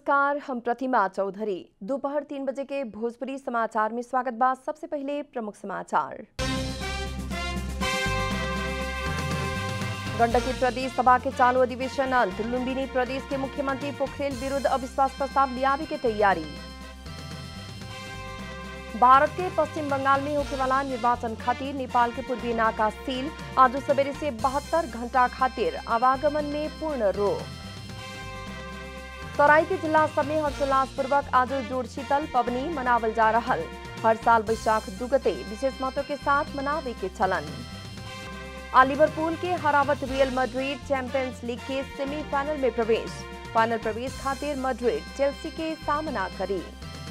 नमस्कार हम प्रतिमा चौधरी दोपहर तीन बजे के भोजपुरी समाचार में स्वागत बा सबसे पहले प्रमुख समाचार गंडकी प्रदेश सभा के चालू अधिवेशन अंत लुम्बिनी प्रदेश के मुख्यमंत्री पोखरेल विरुद्ध अविश्वास प्रस्ताव लियावे के तैयारी भारत के पश्चिम बंगाल में होने वाला निर्वाचन खातिर नेपाल के पूर्वी नाका सील आज सवेरे से बहत्तर घंटा खातिर आवागमन में पूर्ण रोक तराई के जिला सब में हर्षोल्लासपूर्वक आज जोड़ शीतल पवनी मनावल जा रहा हर साल वैशाख दुगते विशेष महत्व के साथ मनावे के चलन आ लिवरपूल के हरावत रियल मड्रिड चैंपियंस लीग के सेमीफाइनल में प्रवेश फाइनल प्रवेश खातिर मड्रिड चेल्सी के सामना करी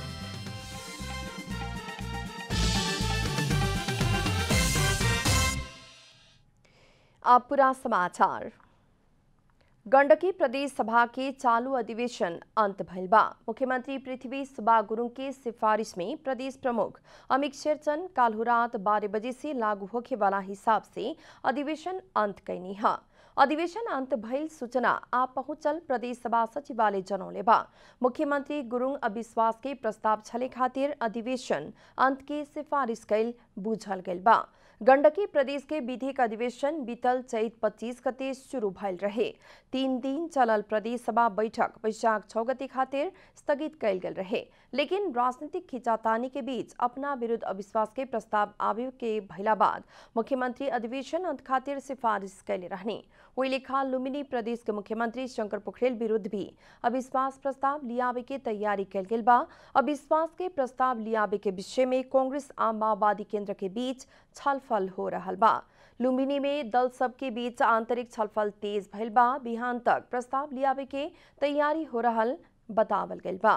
अब पूरा समाचार गंडकी प्रदेश सभा के चालू अधिवेशन अंत भइल बा मुख्यमंत्री पृथ्वी सुबा गुरुङ के सिफारिश में प्रदेश प्रमुख अमित शेरचन काल्हु रात बारह बजे से लागू होखे वाला हिसाब से अधिवेशन अंत कैनी है अधिवेशन अंत भइल सूचना आ पहुंचल प्रदेश सभा सचिवालय जनौले बा मुख्यमंत्री गुरुङ अविश्वास के प्रस्ताव छले खातिर अधिवेशन अंत के सिफारिश कैल बुझल गइल बा गंडकी प्रदेश के विधिक अधिवेशन बीतल चैत पच्चीस गते शुरू भइल रहे तीन दिन चलल प्रदेश सभा बैठक वैशाख छौ गते खातिर स्थगित कैल गेल रहे लेकिन राजनीतिक खिंचातानी के बीच अपना विरुद्ध अविश्वास के प्रस्ताव आवे के भइला बाद मुख्यमंत्री अधिवेशन अंत खातिर सिफारिश कैले रहने वही लेखा लुम्बिनी प्रदेश के मुख्यमंत्री शंकर पोखरेल विरुद्ध भी अविश्वास प्रस्ताव लियावे के तैयारी कैल गेल बा अविश्वास के प्रस्ताव लियावे के विषय में कांग्रेस आ माओवादी केंद्र के बीच छलफल हो रहा बा लुम्बिनी में दल सब के बीच आंतरिक छलफल तेज भइल बा बिहान तक प्रस्ताव लियावे के तैयारी हो रहा बतावल गइल बा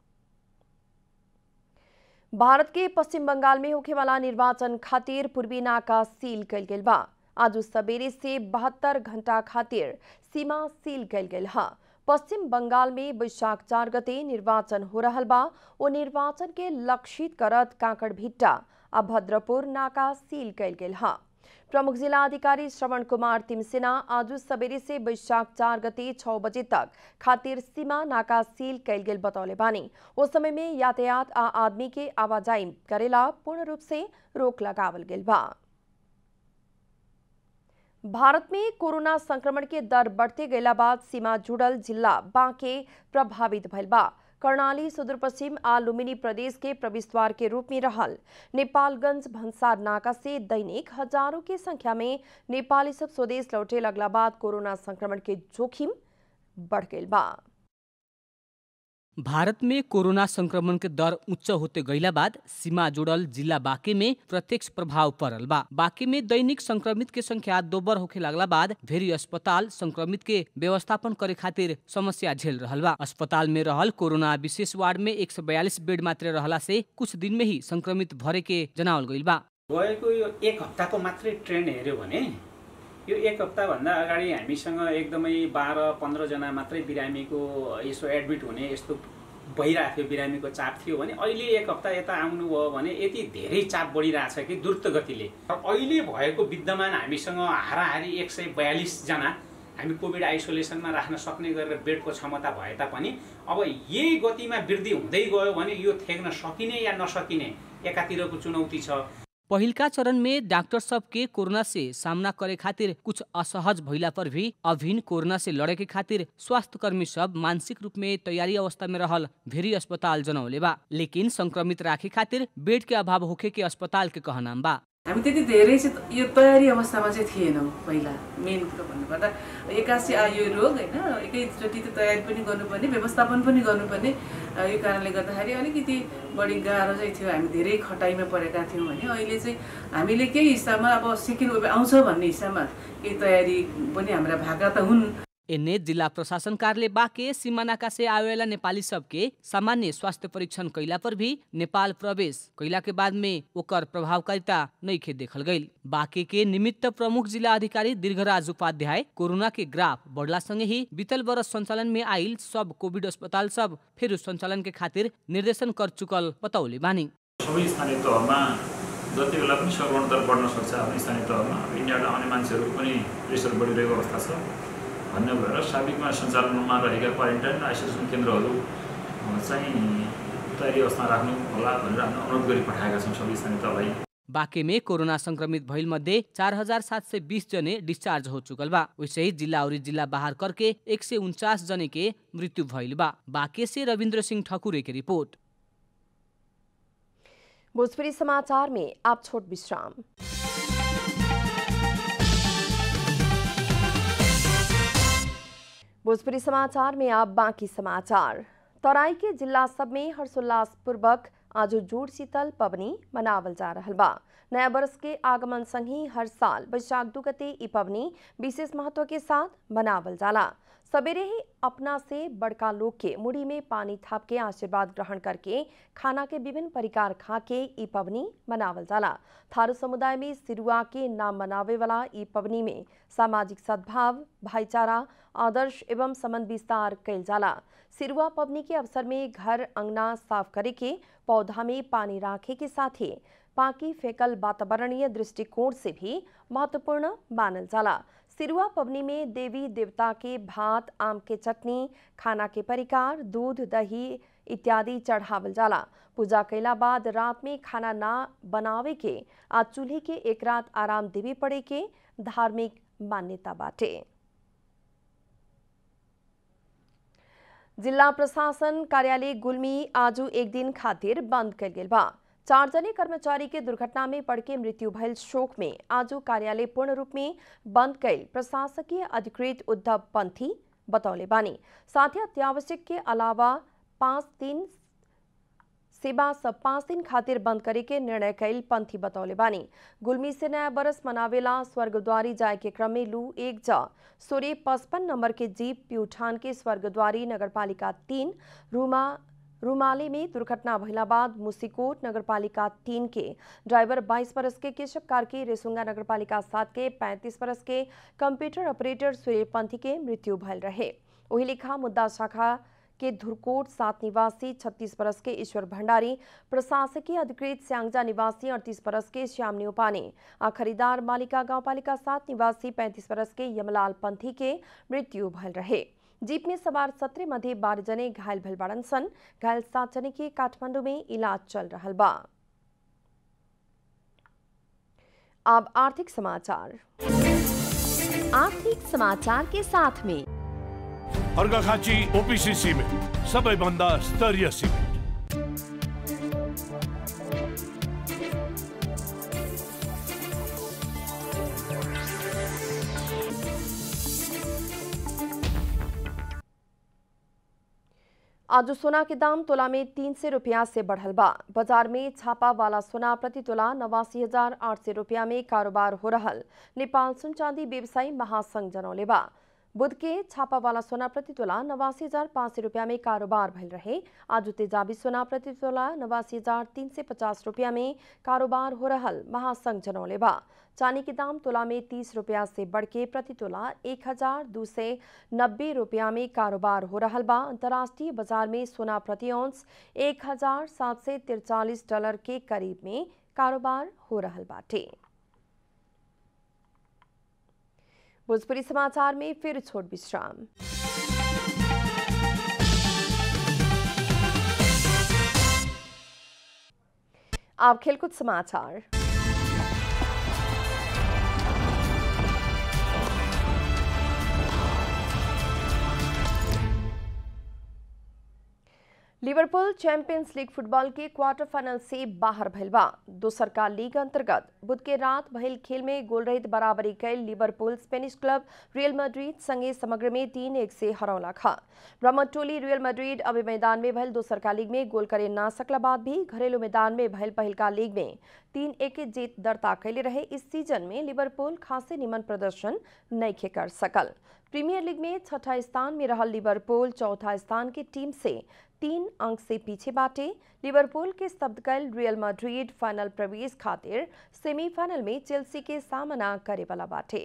भारत के पश्चिम बंगाल में होखे वाला निर्वाचन खातिर पूर्वी नाका सील कैल गेल बा आज सवेरे से बहत्तर घंटा खातिर सीमा सील कैल गेल हा पश्चिम बंगाल में वैशाख चार गते निर्वाचन हो रहा बा ओ निर्वाचन के लक्षित करत कांकड़ भिट्टा आ भद्रपुर नाका सील कैल गेल हा प्रमुख जिला अधिकारी श्रवण कुमार तिमसेना आज सवेरे से वैशाख चार गते छह बजे तक खातिर सीमा नाका सील कैल गेल बतौले बानी उस समय में यातायात आ आदमी के आवाजाही करेला पूर्ण रूप से रोक लगावल गेल बा भारत में कोरोना संक्रमण के दर बढ़ते गयला बाद सीमा जुड़ल जिला बांके प्रभावित भइल बा कर्णाली सुदूर पश्चिम आ लुम्बिनी प्रदेश के प्रवेश द्वार के रूप में रहल नेपालगंज भंसार नाका से दैनिक हजारों की संख्या में नेपाली सब स्वदेश लौटे लगला बाद कोरोना संक्रमण के जोखिम बढ़ गई बा भारत में कोरोना संक्रमण के दर उच्च होते गईला बाद सीमा जुड़ल जिला बाँके में प्रत्यक्ष प्रभाव पड़ल बा बाँके में दैनिक संक्रमित के संख्या दोबर होखे लागला बाद भेरी अस्पताल संक्रमित के व्यवस्थापन करे खातिर समस्या झेल रहल बा अस्पताल में रहल कोरोना विशेष वार्ड में एक बेड मात्र रहला से कुछ दिन में ही संक्रमित भरे के जनावल गईल बा गएको यो एक हप्ताको मात्रै ट्रेन्ड हेऱ्यो भने यो एक हप्ताभन्दा अगाडि हामीसँग एकदमै बाह्र पन्ध्रजना मात्रै बिरामीको यसो एडमिट हुने यस्तो भइरहेको थियो बिरामीको चाप थियो भने अहिले एक हप्ता यता आउनुभयो भने यति धेरै चाप बढिरहेछ कि द्रुत गतिले अहिले भएको विद्यमान हामीसँग हाराहारी एक सय बयालिसजना हामी कोभिड आइसोलेसनमा राख्न सक्ने गरेर बेडको क्षमता भए तापनि अब यही गतिमा वृद्धि हुँदै गयो भने यो थेग्न सकिने या नसकिने एकातिरको चुनौती छ पहिलका चरण में डॉक्टर सब के कोरोना से सामना करे खातिर कुछ असहज भइला पर भी अभिन कोरोना से लड़े के खातिर स्वास्थ्य कर्मी सब मानसिक रूप में तैयारी अवस्था में रहल भेरी अस्पताल जनौले बा लेकिन संक्रमित राखे खातिर बेड के अभाव होखे के अस्पताल के कहनाम बा हामी त्यति धेरै चाहिँ यो तयारी अवस्थामा चाहिँ थिएनौँ पहिला मेन कुरो भन्नुपर्दा एक्कासी आयो यो रोग होइन एकैचोटि त तयारी पनि गर्नुपर्ने व्यवस्थापन पनि गर्नुपर्ने यो कारणले गर्दाखेरि अलिकति बढी गाह्रो चाहिँ थियो हामी धेरै खटाइमा परेका थियौँ भने अहिले चाहिँ हामीले केही हिसाबमा अब सेकेन्ड वेभ आउँछ भन्ने हिसाबमा केही तयारी पनि हाम्रा भएका त हुन् एने जिला प्रशासन कार्यालय बाके सीमानाका से आवेला नेपाली सबके सामान्य स्वास्थ्य परीक्षण कैला पर भी नेपाल प्रवेश कैला के बाद में ओकर प्रभावकारिता नइखे देखल गईल बाके के निमित्त प्रमुख जिला अधिकारी दीर्घराज उपाध्याय कोरोना के ग्राफ बढ़ला संगे ही बीतल बरस संचालन में आइल सब कोविड अस्पताल सब फेरि संचालन के खातिर निर्देशन कर चुकल बताउले बानी सबै स्थानीय तहमा जति बेला पनि सङ्क्रमण दर बढ्न सक्छ आफ्नो स्थानीय तहमा अब इन्डियाबाट आउने मान्छेहरूको पनि प्रेसर बढिरहेको अवस्था छ भन्ने भएर साबिकमा सञ्चालनमा रहेका क्वारेन्टाइन आइसोलेसन केन्द्रहरू चाहिँ तयारी अवस्थामा राख्नु होला भनेर हामी अनुरोध गरी पठाएका छौँ सबै स्थानीय तहलाई बाँके कोरोना संक्रमित भइल मध्ये चार हजार सात सय बीस जने डिस्चार्ज हो चुकल बा वैसे ही जिला और जिला बाहर करके एक सय उनचास जने के मृत्यु भइल बा बाँके से रविन्द्र सिंह ठकुरे की रिपोर्ट भोजपुरी समाचार में आप छोट विश्राम भोजपुरी समाचार में आप बाकी समाचार तराई के जिला सब में हर्षोल्लास पूर्वक आज जोड़ शीतल पवनी मनावल जा रहल बा नया वर्ष के आगमन संग ही हर साल वैशाख दू गते ई पवनी विशेष महत्व के साथ मनावल जाला सवेरे ही अपना से बड़का लोग के मुड़ी में पानी थाप के आशीर्वाद ग्रहण करके खाना के विभिन्न परिकार खा के ई पवनी मनावल जाला थारू समुदाय में सिरुआ के नाम मनावे वाला ई पवनी में सामाजिक सद्भाव भाईचारा आदर्श एवं समन विस्तार कैल जाला सिरुआ पवनी के अवसर में घर अंगना साफ करे के पौधा में पानी राखे के साथ ही पाकी फेकल वातावरणीय दृष्टिकोण से भी महत्वपूर्ण मानल जाला सिरुआ पवनी में देवी देवता के भात आम के चटनी खाना के परिकार दूध दही इत्यादि चढ़ावल जाला पूजा कैला बाद रात में खाना ना बनावे के आ चूल्हे के एक रात आराम देवे पड़े के धार्मिक मान्यता बाटे जिला प्रशासन कार्यालय गुल्मी आजू एक दिन खातिर बंद कर गेल बा चार जने कर्मचारी के दुर्घटना में पड़ के मृत्यु भयल शोक में आजू कार्यालय पूर्ण रूप में बंद कैल प्रशासकीय अधिकृत उद्धव पंथी बतौले बानी साथ ही अत्यावश्यक के अलावा पाँच दिन सेवा सब पाँच दिन खातिर बंद करे के निर्णय कैल पंथी बतौले बानी गुलमी से नया बरस मनावेला स्वर्गद्वारी जाए के क्रम में लू एक जा सूर्य पचपन नंबर के जीप प्यूठान के स्वर्गद्वारी नगरपालिका तीन रूमा रूमाली में दुर्घटना भइला बाद मुसीकोट नगरपालिका तीन के ड्राइवर 22 बरस के केशव कार्की रेसुंगा नगरपालिका सात के 35 बरस के कंप्यूटर ऑपरेटर सूर्यपंथी के मृत्यु भयल रहे वही लिखा मुद्दा शाखा के धुरकोट सात निवासी 36 बरस के ईश्वर भंडारी प्रशासकीय अधिकृत स्यांगजा निवासी 38 बरस के श्याम न्योपानी आ खरीदार मालिका गांवपालिका सात निवासी 35 बरस के यमलाल पंथी के मृत्यु भयल रहे जीप में सवार सत्रह मध्य बारह जने घायल भल बाड़न सन घायल सात जने के काठमांडू में इलाज चल रहा बा अब आर्थिक समाचार आर्थिक समाचार के साथ में अर्घाखाँची ओपिसी सिमेन्ट सबैभन्दा स्तरीय सिमेन्ट आज सोना के दाम तोला में तीन सौ रुपया से बढ़ल बा बाजार में छापा वाला सोना प्रति तोला नवासी हजार आठ सौ रुपया में कारोबार हो रहल नेपाल सुन चांदी व्यवसायी महासंघ जनौले बा बुध के छापा वाला सोना प्रति तोला नवासी हजार पाँच सौ रुपया में कारोबार भइल रहे आज तेजाबी सोना प्रति तोला नवासी हजार तीन सौ पचास रुपया में कारोबार हो रहल महासंघ जनौले बा चांदी के दाम तोला में तीस रुपया से बढ़ के प्रति तोला एक हजार दो सौ नब्बे रुपया में कारोबार हो रहल बा अंतर्राष्ट्रीय बाजार में सोना प्रति औंस एक हजार सात सौ तिरचालीस डॉलर के करीब में कारोबार हो रहल बाटे भोजपुरी समाचार में फिर छोट विश्राम आप खेलकूद समाचार लिवरपूल चैंपियंस लीग फुटबॉल के क्वार्टर फाइनल से बाहर भइल बा दोसर का लीग अंतर्गत बुध के रात भइल खेल में गोल रहित बराबरी कैल Liverpool Spanish club Real Madrid संगे समग्र में तीन एक से हरौला खा ब्रह्मट टोली रियल मैड्रिड अभी मैदान में भइल दोसर का लीग में गोल करे ना सकला बाद भी घरेलू मैदान में भइल पहिल का लीग में तीन एक के जीत दर्ता कैले रहे इस सीजन में लिवरपूल खासे निमन प्रदर्शन नईखे कर सकल प्रीमियर लीग में छठा स्थान में रहल लिवरपूल चौथा स्थान की टीम से तीन अंक से पीछे बाटे लिवरपूल के स्तब्ध कैल रियल मैड्रिड फाइनल प्रवेश खातिर सेमीफाइनल में चेल्सी के सामना करे वाला बाटे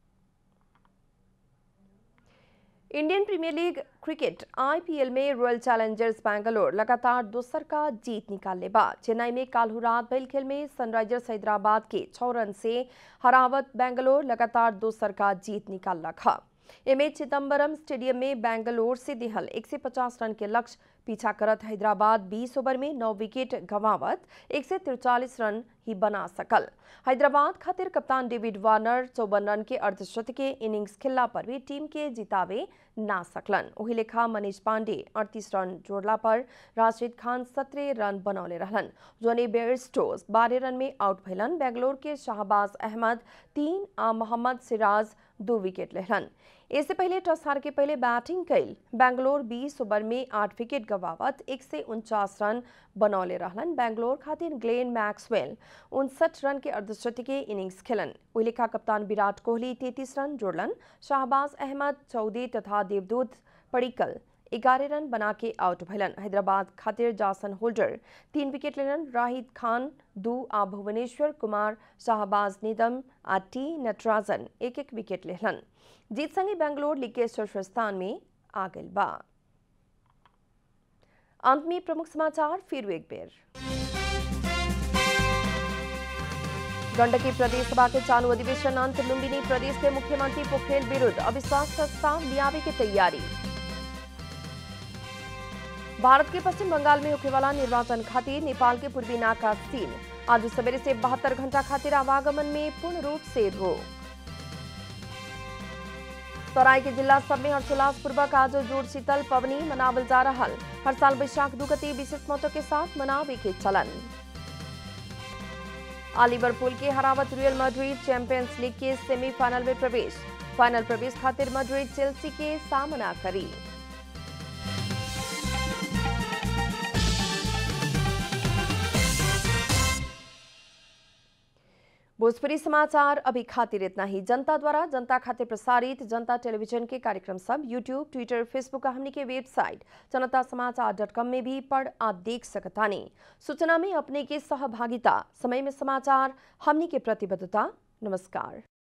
Indian Premier League cricket IPL में रॉयल चैलेंजर्स बैंगलोर लगातार दोसर का जीत निकालने बा चेन्नई में काल्हू रात भइल खेल में सनराइजर्स हैदराबाद के छह रन से हरावत बैंगलोर लगातार दोसर का जीत निकाल रखा एमे चिदम्बरम स्टेडियम में बेंगलोर से दिहल 150 रन के लक्ष्य पीछा करत हैदराबाद 20 ओवर में 9 विकेट गंवावत एक रन ही बना सकल हैदराबाद खातिर कप्तान डेविड वार्नर चौवन रन के अर्धशतकीय इनिंग्स खेलला पर भी टीम के जितावे ना सकलन वही लेखा मनीष पांडे अड़तीस रन जोड़ला पर राशिद खान सत्रह रन बनौले रहलन जोनी बेयरस्टोस बारह रन में आउट भैलन बेंगलोर के शाहबाज अहमद तीन आ मोहम्मद सिराज दो विकेट लेहलन इससे पहले टॉस हार के पहले बैटिंग कैल बेंगलोर 20 ओवर में आठ विकेट गवावत एक से उनचास रन बनौले रहलन बेंगलोर खातिर ग्लेन मैक्सवेल उनसठ रन के अर्धशतकीय इनिंग्स खेलन उलिखा कप्तान विराट कोहली तैतीस रन जोड़लन शाहबाज अहमद चौदह तथा देवदूत पड़िकल ग्यारह रन बना के आउट भैलन हैदराबाद खातिर जासन होल्डर तीन विकेट लेलन राहिद खान दू आ भुवनेश्वर कुमार शाहबाज निदम आ टी नटराजन एक एक विकेट लेहलन जीत संगे बेंगलोर लीग के शीर्ष स्थान में आ गई बा अंत में प्रमुख समाचार फिर एक बेर गंडकी प्रदेश सभा के चालू अधिवेशन अंत लुम्बिनी प्रदेश के मुख्यमंत्री पोखरेल विरुद्ध अविश्वास प्रस्ताव लियावे की तैयारी भारत के पश्चिम बंगाल में होने वाला निर्वाचन खातिर नेपाल के पूर्वी नाका सील आज सवेरे से बहत्तर घंटा खातिर आवागमन में पूर्ण रूप से रोक तराई के जिला सब में हर्षोल्लास पूर्वक आज जोड़ शीतल पवनी मनावल जा रहा हर साल वैशाख दुगति विशेष महत्व के साथ मनावे के चलन लिवरपूल के हरावत रियल मैड्रिड चैंपियंस लीग के सेमीफाइनल में प्रवेश फाइनल प्रवेश खातिर मैड्रिड चेल्सी के सामना करी भोजपुरी समाचार अभी खातिर इतना ही जनता द्वारा जनता खातिर प्रसारित जनता टेलीविजन के कार्यक्रम सब यूट्यूब ट्विटर फेसबुक का हमनी के वेबसाइट जनता समाचार डॉट कॉम में भी पढ़ आ देख सकतानी सूचना में अपने के सहभागिता समय में समाचार हमनी के प्रतिबद्धता नमस्कार